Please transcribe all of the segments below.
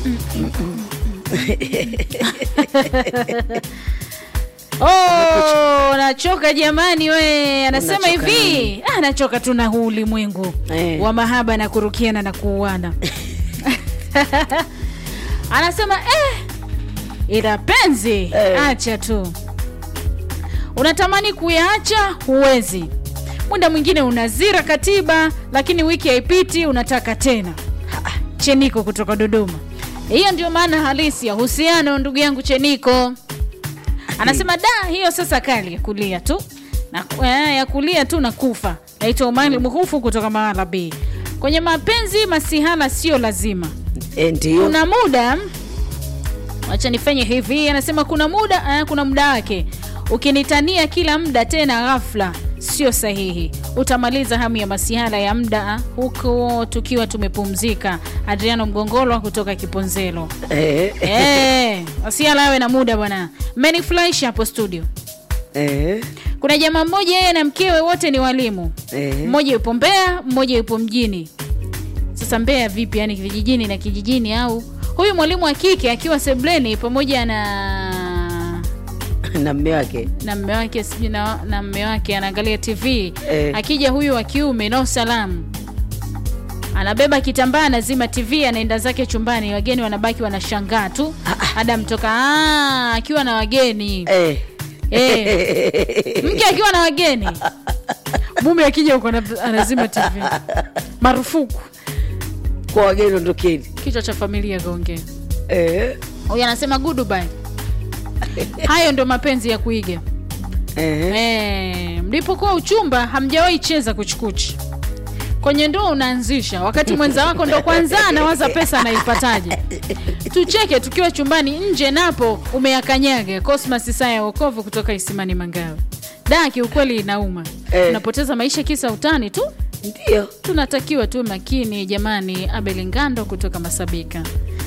Oh, nachoka jamani we. Anasema Unachoka hivi, ah, nachoka tu na huu ulimwengu Eh. wa mahaba na kurukiana na kuuana. Anasema eh, ila penzi Eh. acha tu. Unatamani kuyaacha huwezi. Muda mwingine unazira katiba, lakini wiki haipiti unataka tena. Ha, Cheniko kutoka Dodoma. Hiyo ndio maana halisi ya uhusiano, ndugu yangu Cheniko. Anasema da, hiyo sasa kali ya kulia tu na, eh, ya kulia tu na kufa. Naitwa Omari Muhufu kutoka Mahala B. Kwenye mapenzi masihala sio lazima. Eh, ndio Kuna muda wacha nifanye hivi, anasema kuna muda eh, kuna muda wake. Ukinitania kila muda tena ghafla sio sahihi, utamaliza hamu ya masihala ya muda huko tukiwa tumepumzika. Adriano Mgongolo kutoka Kiponzelo. eh, Eh, masihala awe na muda bwana. Menifurahisha hapo studio. eh, Kuna jamaa mmoja yeye na mkewe wote ni walimu. eh. Mmoja yupo Mbeya, mmoja yupo mjini. Sasa Mbeya vipi, yani vijijini na kijijini? Au huyu mwalimu wa kike akiwa sebleni pamoja na na mme wake na mme wake sijui na, na mme wake anaangalia TV Eh. akija huyu wa kiume no salamu, anabeba kitambaa, anazima TV, anaenda zake chumbani, wageni wanabaki wanashangaa tu. Ada mtoka ah, akiwa na wageni eh. Eh. mke akiwa na wageni mume akija huko ana- anazima tv marufuku kwa wageni ondokeni kichwa cha familia gonge eh. huyu anasema goodbye hayo ndo mapenzi ya kuiga eh. eh, mlipokuwa uchumba hamjawahi cheza kuchukuchi kwenye ndoa unaanzisha wakati mwenza wako ndo kwanza anawaza pesa anaipataje tucheke tukiwa chumbani nje napo umeyakanyaga cosmas saa ya wokovu kutoka isimani mangawe da kiukweli inauma Eh. unapoteza maisha kisa utani tu ndio tunatakiwa tu makini jamani abel ngando kutoka masabika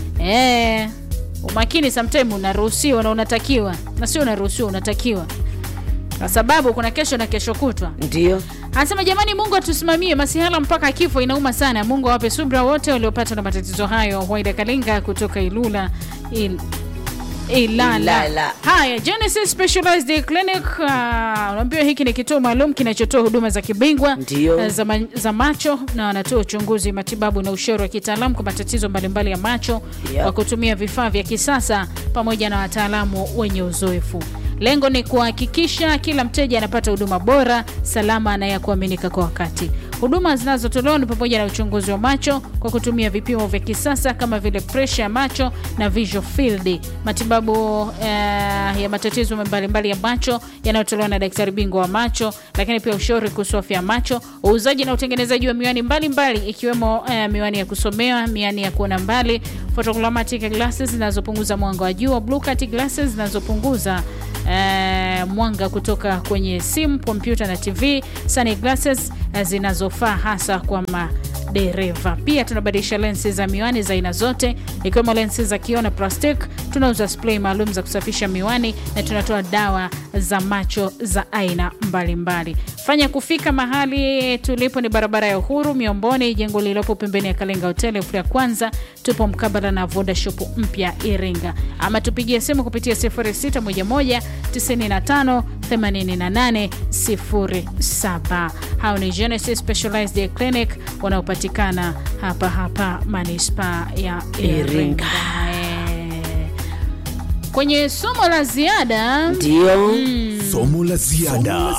e, umakini sometime unaruhusiwa na unatakiwa na sio unaruhusiwa unatakiwa kwa sababu kuna kesho na kesho kutwa ndio anasema jamani mungu atusimamie masihala mpaka kifo inauma sana mungu awape subra wote waliopatwa na matatizo hayo waida kalinga kutoka ilula il, Ilala. Ilala. Haya, Genesis Specialized Clinic uh, unaambiwa hiki ni kituo maalum kinachotoa huduma za kibingwa Ndio. uh, za, ma, za macho na wanatoa uchunguzi, matibabu na ushauri wa kitaalamu kwa matatizo mbalimbali ya macho Yep. kwa kutumia vifaa vya kisasa pamoja na wataalamu wenye uzoefu. Lengo ni kuhakikisha kila mteja anapata huduma bora, salama na ya kuaminika kwa wakati. Huduma zinazotolewa ni pamoja na uchunguzi wa macho kwa kutumia vipimo vya kisasa kama vile presha ya macho na visual field, matibabu eh, ya matatizo mbalimbali ya macho yanayotolewa na daktari bingwa wa macho, lakini pia ushauri kuhusu afya ya macho, uuzaji na utengenezaji wa miwani mbalimbali mbali, ikiwemo eh, miwani ya kusomea, miwani ya kuona mbali, photochromatic glasses zinazopunguza mwanga wa jua, blue cut glasses zinazopunguza eh, mwanga kutoka kwenye simu, kompyuta na TV, sunglasses eh, zinazofaa hasa kwa madereva. Pia tunabadilisha lensi za miwani za aina zote ikiwemo lensi za kioo na plastic. Tunauza spray maalum za kusafisha miwani na tunatoa dawa za macho za aina mbalimbali. Fanya kufika mahali tulipo ni barabara ya Uhuru Miomboni, jengo lililopo pembeni ya Kalenga Hotel floor ya kwanza. Tupo mkabala na Voda Shop mpya Iringa, ama tupigie simu kupitia 0611 95 88 07. Hao ni Genesis Specialized Clinic wanaopatikana hapa hapa manispaa ya Iringa. Iringa. Eh. Kwenye somo la ziada ndio Somo la ziada.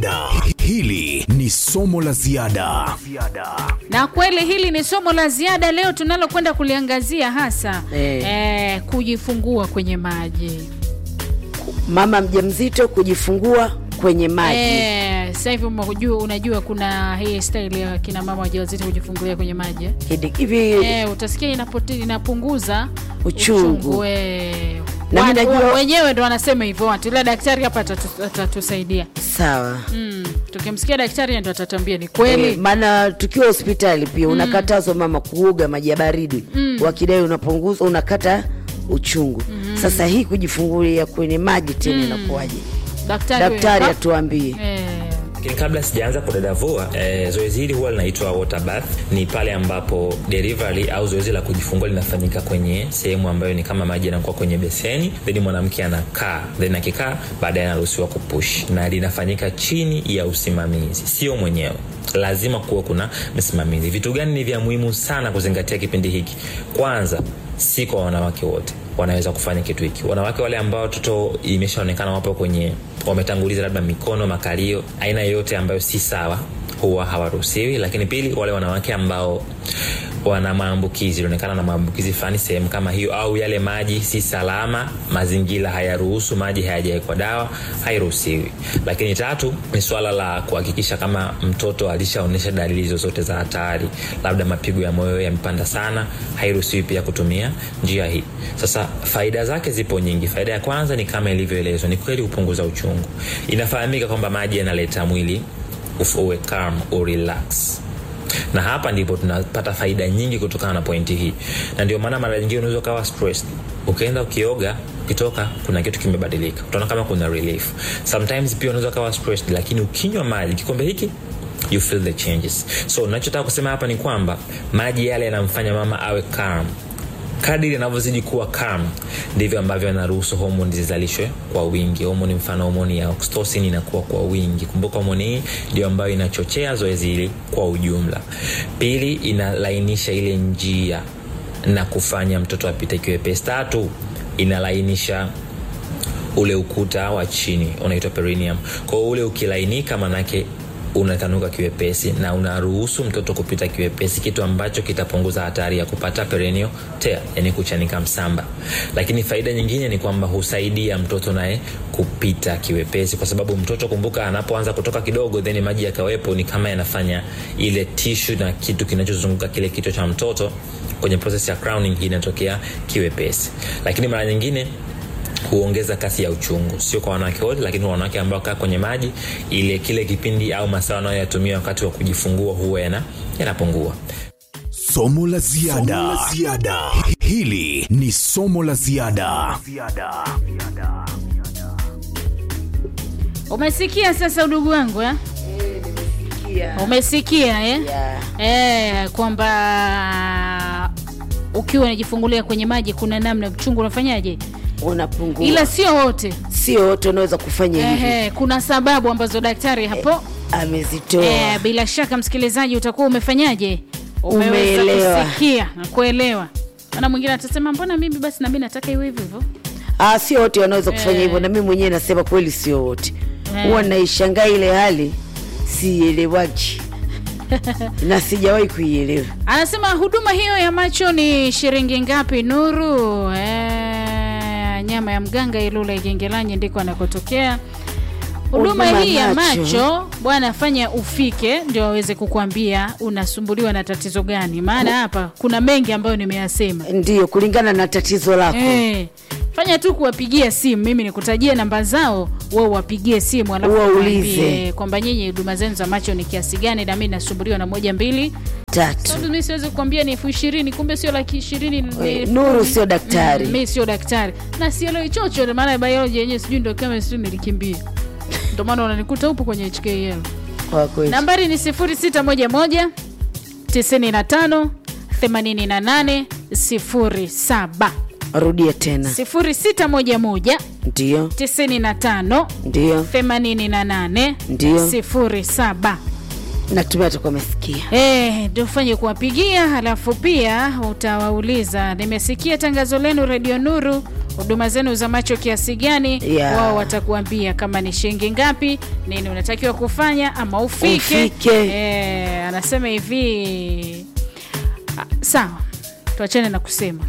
Hili ni somo la ziada. na kweli hili ni somo la ziada leo tunalokwenda kuliangazia hasa Eh. eh, kujifungua kwenye maji mama mjamzito kujifungua kwenye maji eh, sasa hivi umejua- unajua kuna hii staili ya kina mama wajawazito kujifungulia kwenye maji eh? Hidi- hivi eh, utasikia inapote, inapunguza Uchungu. eh. Na Wa- mimi najua- wa- wenyewe ndo wanasema hivyo watu ila daktari hapa atatu- atatusaidia sawa mm. tukimsikia daktari ndo atatuambia ni kweli Eh, maana tukiwa hospitali pia unakatazwa mama kuoga maji ya baridi wakidai unapunguza unakata uchungu sasa hii kujifungulia kwenye maji tena inakuwaje daktari, daktari wewe- atuambie eh, Lakini kabla sijaanza kudadavua eh, zoezi hili huwa linaitwa water bath. Ni pale ambapo delivery au zoezi la kujifungua linafanyika kwenye sehemu ambayo ni kama maji yanakuwa kwenye beseni, then mwanamke anakaa, then akikaa baadaye anaruhusiwa kupush, na linafanyika chini ya usimamizi, sio mwenyewe lazima kuwa kuna msimamizi. Vitu gani ni vya muhimu sana kuzingatia kipindi hiki? Kwanza, si kwa wanawake wote wanaweza kufanya kitu hiki. Wanawake wale ambao watoto imeshaonekana wapo kwenye wametanguliza labda mikono, makalio, aina yoyote ambayo si sawa huwa hawaruhusiwi. Lakini pili, wale wanawake ambao wana maambukizi inaonekana na maambukizi fulani sehemu kama hiyo, au yale maji si salama, mazingira hayaruhusu, maji hayajawekwa dawa, hairuhusiwi. Lakini tatu ni swala la kuhakikisha kama mtoto alishaonyesha dalili zozote za hatari, labda mapigo ya moyo yamepanda sana, hairuhusiwi pia kutumia njia hii. Sasa faida zake zipo nyingi. Faida ya kwanza ni kama ilivyoelezwa, ni kweli hupunguza uchungu. Inafahamika kwamba maji yanaleta mwili uwe calm, urelax na hapa ndipo tunapata faida nyingi kutokana na pointi hii na ndio maana mara nyingine unaweza ukawa stressed ukienda ukioga ukitoka kuna kitu kimebadilika utaona kama kuna relief sometimes pia unaweza ukawa stressed lakini ukinywa maji kikombe hiki you feel the changes so nachotaka kusema hapa ni kwamba maji yale yanamfanya mama awe calm kadiri anavyozidi kuwa calm ndivyo ambavyo anaruhusu homoni zizalishwe kwa wingi homoni mfano homoni ya oxytocin inakuwa kwa wingi kumbuka homoni hii ndio ambayo inachochea zoezi hili kwa ujumla pili inalainisha ile njia na kufanya mtoto apite kiwepesi tatu inalainisha ule ukuta wa chini unaitwa perineum kwao ule ukilainika manake unatanuka kiwepesi na unaruhusu mtoto kupita kiwepesi kitu ambacho kitapunguza hatari ya kupata perennial tear yani kuchanika msamba lakini faida nyingine ni kwamba husaidia mtoto naye kupita kiwepesi kwa sababu mtoto kumbuka anapoanza kutoka kidogo then maji yakawepo ni kama yanafanya ile tishu na kitu kinachozunguka kile kichwa cha mtoto kwenye process ya crowning inatokea kiwepesi lakini mara nyingine huongeza kasi ya uchungu sio kwa wanawake wote lakini kwa wanawake ambao kaa kwenye maji ile kile kipindi au masaa wanayoyatumia wakati wa kujifungua huwa yana yanapungua somo la ziada Somo la ziada. hili ni somo la ziada umesikia sasa udugu wangu eh? umesikia eh? Yeah. Eh, kwamba ukiwa unajifungulia kwenye maji kuna namna uchungu unafanyaje unapungua ila sio wote sio wote wanaweza kufanya hivi Ehe, kuna sababu ambazo daktari hapo amezitoa eh, bila shaka msikilizaji utakuwa umefanyaje umeweza Umeelewa. kusikia na kuelewa ana mwingine atasema mbona mimi basi nami nataka iwe hivyo hivyo Ah, sio wote wanaweza kufanya Eh. hivyo na mimi mwenyewe nasema kweli sio wote Eh. huwa naishangaa ile hali sielewaji na sijawahi kuielewa anasema huduma hiyo ya macho ni shilingi ngapi nuru eh, nyama ya mganga ilula igengelanye ndiko anakotokea huduma Huduma hii ya macho. macho bwana fanya ufike ndio waweze kukwambia unasumbuliwa na tatizo gani maana hapa kuna mengi ambayo nimeyasema ndiyo kulingana na tatizo lako Eh, fanya tu kuwapigia simu mimi nikutajie namba zao wao wapigie simu alafu Waulize. waambie kwamba nyinyi huduma zenu za macho ni kiasi gani na mi nasumbuliwa na moja mbili tatu sababu mi siwezi kukwambia ni elfu ishirini kumbe sio laki ishirini ni Eh, elfu Nuru kumi. sio daktari. Mm, mi sio daktari na sielewi chochote maana biology yenyewe sijui ndo kama sijui nilikimbia ndo maana unanikuta upo kwenye hkl kwa kweli nambari ni 0611 95 88 07 rudia tena 0611 ndiyo 95 ndiyo 88 Ndio. 07 natumia atakuwa amesikia Eh, ndio ufanye kuwapigia, halafu pia utawauliza, nimesikia tangazo lenu Radio Nuru, huduma zenu za macho kiasi gani? Yeah. Wao watakuambia kama ni shilingi ngapi, nini unatakiwa kufanya ama ufike. Ufike. Eh, anasema hivi ah, sawa, tuachane na kusema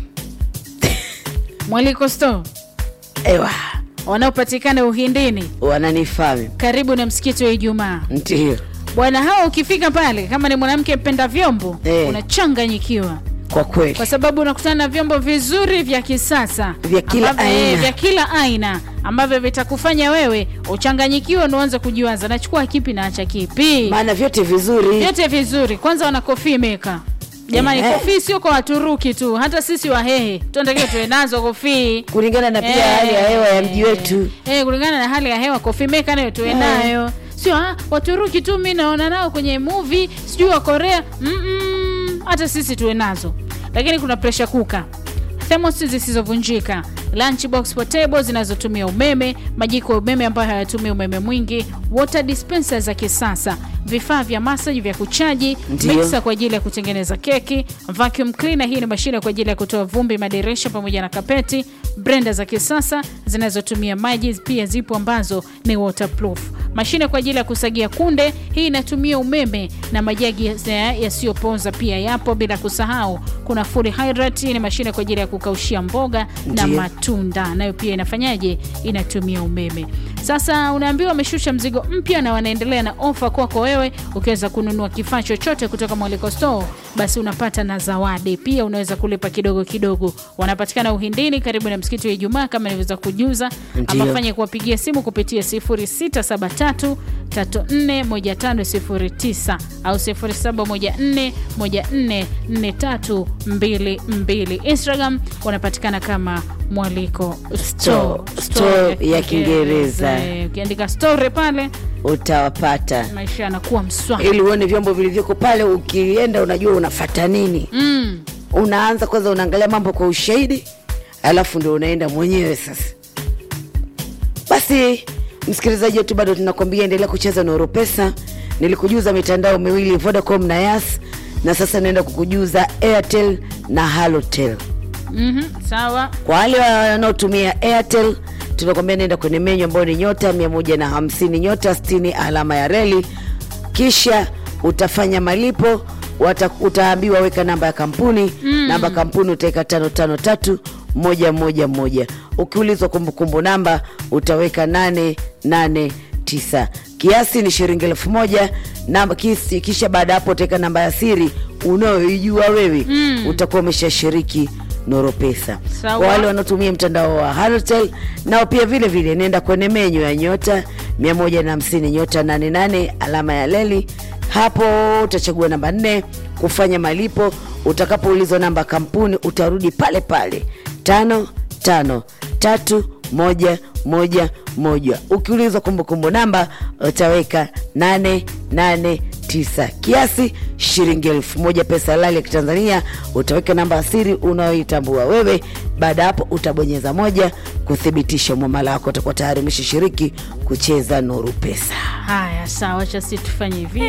Mwaliko Store ewa wanaopatikana Uhindini wananifahamu karibu na msikiti wa Ijumaa. ndiyo Bwana hao ukifika pale, kama ni mwanamke mpenda vyombo Eh. unachanganyikiwa kwa kweli kwa sababu unakutana na vyombo vizuri vya kisasa Vya kila ambavyo- eh, aina. vya kila aina ambavyo vitakufanya wewe uchanganyikiwe, unaanza kujiwaza nachukua kipi na acha kipi. maana vyote vizuri Vyote vizuri. Kwanza wana coffee maker jamani, Eh. kofii sio kwa Waturuki tu, hata sisi Wahehe tunatakiwa tuwe nazo kofii kulingana na pia hali ya hewa ya mji wetu eh, kulingana na hali ya hewa coffee maker nayo tuwe Eh. nayo sio ah, waturuki tu mi naona nao kwenye movie sijui wa korea Mm-mm, hata sisi tuwe nazo lakini kuna presha kuka thermos zisizovunjika lunchbox portable zinazotumia umeme majiko ya umeme ambayo hayatumii umeme mwingi water dispenser za kisasa vifaa vya masaji vya kuchaji Ndiyo. mixer kwa ajili ya kutengeneza keki vacuum cleaner hii ni mashine kwa ajili ya kutoa vumbi madirisha pamoja na kapeti brenda za kisasa zinazotumia maji pia zipo ambazo ni waterproof mashine kwa ajili ya kusagia kunde hii inatumia umeme na majagi ya- yasiyopoza pia yapo bila kusahau kuna full hydrate hii ni mashine kwa ajili ya kukaushia mboga na Ndiyo. matunda nayo pia inafanyaje inatumia umeme sasa unaambiwa wameshusha mzigo mpya na wanaendelea na ofa kwako wewe ukiweza kununua kifaa chochote kutoka mwaliko store basi unapata na zawadi pia unaweza kulipa kidogo kidogo wanapatikana uhindini karibu na msikiti wa ijumaa kama nilivyoweza kujuza Ndiyo. ama fanye kuwapigia simu kupitia 0673 341509 au 0714144322 instagram wanapatikana kama mwaliko store, Store ya Kiingereza. Eh, ukiandika store pale utawapata maisha yanakuwa mswa ili uone vyombo vilivyoko pale ukienda unajua unafata nini mm. unaanza kwanza unaangalia mambo kwa ushahidi alafu ndio unaenda mwenyewe sasa basi msikilizaji wetu bado tunakwambia endelea kucheza na Oropesa. Nilikujuza mitandao miwili Vodacom na Yas, na sasa naenda kukujuza Airtel na Halotel. mm sawa Kwa wale wanaotumia Airtel tunakwambia nenda kwenye menyu ambayo ni nyota 150 nyota 60 alama ya reli, kisha utafanya malipo wata, utaambiwa weka namba ya kampuni mm. namba ya kampuni utaweka tano tano tatu moja moja moja. Ukiulizwa kumbukumbu namba utaweka nane nane tisa. Kiasi ni shilingi elfu moja namba kisi, kisha baada ya hapo utaweka namba ya siri unayoijua wewe mm. utakuwa umeshashiriki Noro Pesa. Sawa. Kwa wale wanaotumia mtandao wa Halotel nao pia vile vile nenda kwenye menyu ya nyota 150 nyota 88 alama ya leli. Hapo utachagua namba nne kufanya malipo. Utakapoulizwa namba ya kampuni utarudi pale pale tano tano tatu moja moja moja. Ukiulizwa kumbukumbu namba utaweka nane nane tisa kiasi shilingi elfu moja pesa halali ya kitanzania utaweka namba ya siri unayoitambua wewe baada ya hapo utabonyeza moja kuthibitisha mwamala wako utakuwa tayari umeshashiriki kucheza nuru pesa haya sawa chasi tufanye hivi